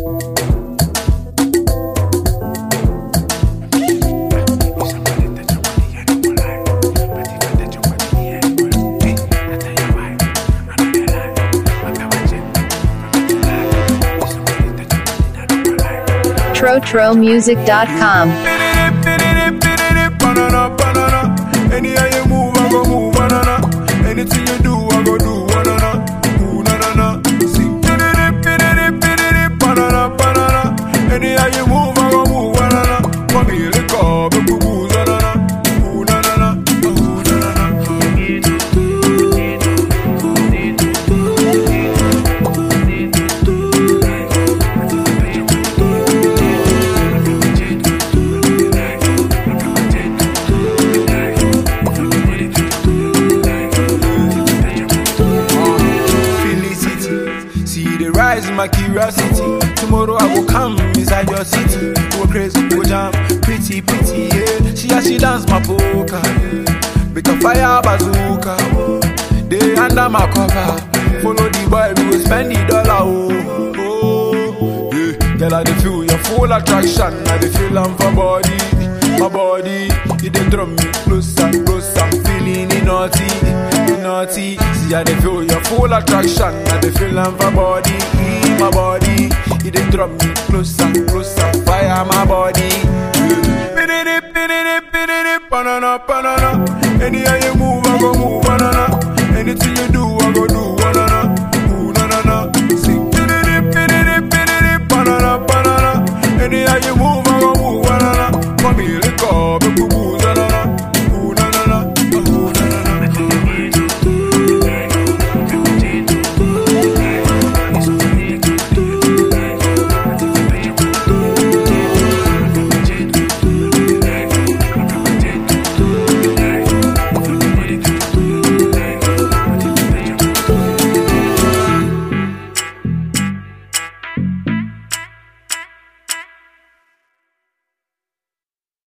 TroTroMusic.com. Banana, banana. Anyhow you move, I go move, banana. Anything you do, I go do, banana. Ooh, na na na. Sing, banana, banana. Anyhow you move, I go move, banana. Come here, let go, boo boo boo, banana. Ooh, na na na. Ooh, na na na. Felicity, see the rise in my curiosity. Tomorrow I will come inside your city. Go crazy, go jam, pretty, pretty, yeah. She as she dance my polka, yeah. Make a fire bazooka, oh. They under my cover. Follow the boy, we will spend the dollar, oh. oh. Yeah, girl, I dey feel your full attraction. I dey feel am for body, my body. It dey draw me closer, closer. I'm feeling it naughty, it naughty. See, I dey feel your full attraction. I dey feel am for body, my body. It dey draw me closer, closer. Fire my body. Yeah. Banana, banana. Anyhow you move,